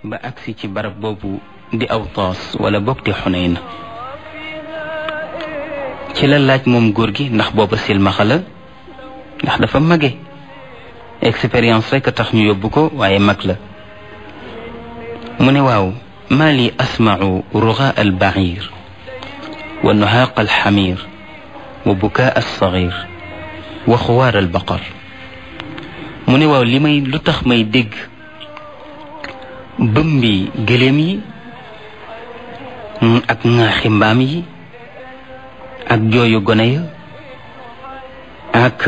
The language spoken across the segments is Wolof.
ba agsi ci barab boobu di aw toos wala bokk di xuneyn ci la laaj moom góor gi ndax booba silmaxa la ndax dafa mage expérience rek a tax ñu yóbbu ko waaye mag la mu ne waaw maa li asmau ruga al bair wa nuhaaq al xamir wa bukaa al sagir wa xuwaar al baqar mu ne waaw li may lu tax may dégg bëmbi gëléem yi ak ŋaaxi mbaam yi ak jooyu gone ya ak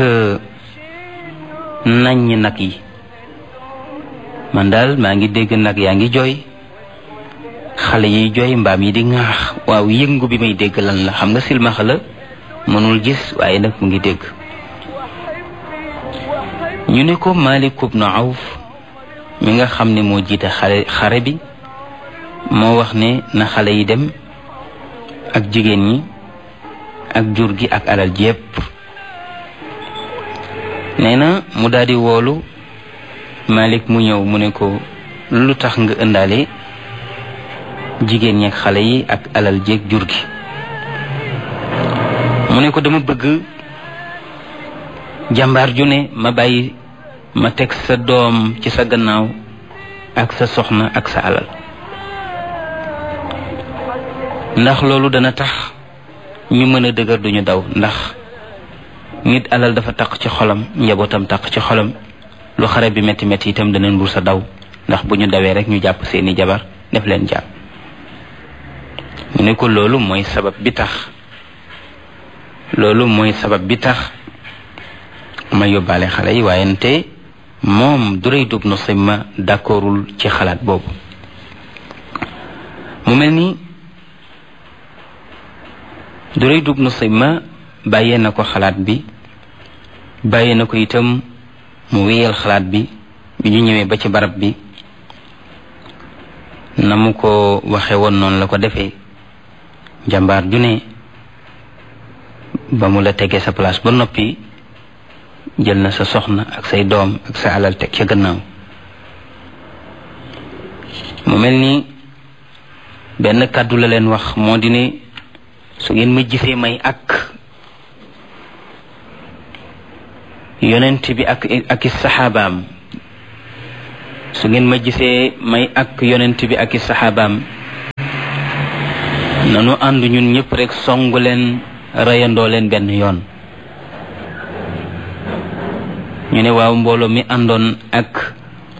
naññ nag yi man daal maa ngi dégg nag yaa ngi jooy xale yiy jooy mbaam yi di ŋaax waaw yëngu bi may dégg lan la xam nga silmaxa la mënul gis waaye nag mu ngi dégg ñu ne ko Malik ibn Awf mi nga xam ne moo jiite xare xare bi moo wax ne na xale yi dem ak jigéen ñi ak jur gi ak alal ji yépp nee na mu daldi woolu Malik mu ñëw mu ne ko lu tax nga ëndaale jigéen ñi ak xale yi ak alal ji ak jur gi mu ne ko dama bëgg jàmbaar ju ne ma bàyyi ma teg sa doom ci sa gannaaw ak sa soxna ak sa alal ndax loolu dana tax ñu mën a dëgër duñu daw ndax nit alal dafa taq ci xolam njabootam taq ci xolam lu xare bi metti metti itam dana ndur sa daw ndax bu ñu dawee rek ñu jàpp seeni jabar def leen jàpp mu ne ko loolu mooy sabab bi tax loolu mooy sabab bi tax ma yóbbaale xale yi waaye nte moom Durayd ibn Simma d'accordul ci xalaat boobu mu mel ni Durayd ibn Simma bàyyee na ko xalaat bi bàyyee na ko itam mu wéyal xalaat bi bi ñu ñëwee ba ci barab bi na mu ko waxe woon noonu la ko defee jàmbaar ju ne ba mu la tegee sa place ba noppi jël na sa soxna ak say doom ak sa alal teg ca gannaaw mu mel ni benn kàddu la leen wax moo di ne su ngeen ma gisee may ak yonent bi ak ak i saxaabaam su ngeen ma gisee may ak yonent bi ak i saxaabaam nanu ànd ñun ñëpp rek songu leen reyandoo leen benn yoon ñu ne waaw mbooloo mi àndoon ak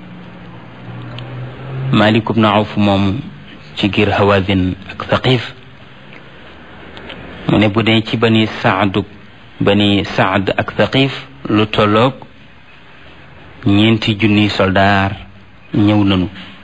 Malik ibn Awf moom ci giir Hawazin ak Thaqif mu ne bu dee ci bani Saad bani Saad ak Thaqif lu tolloog ñeenti junniy soldaar ñëw nanu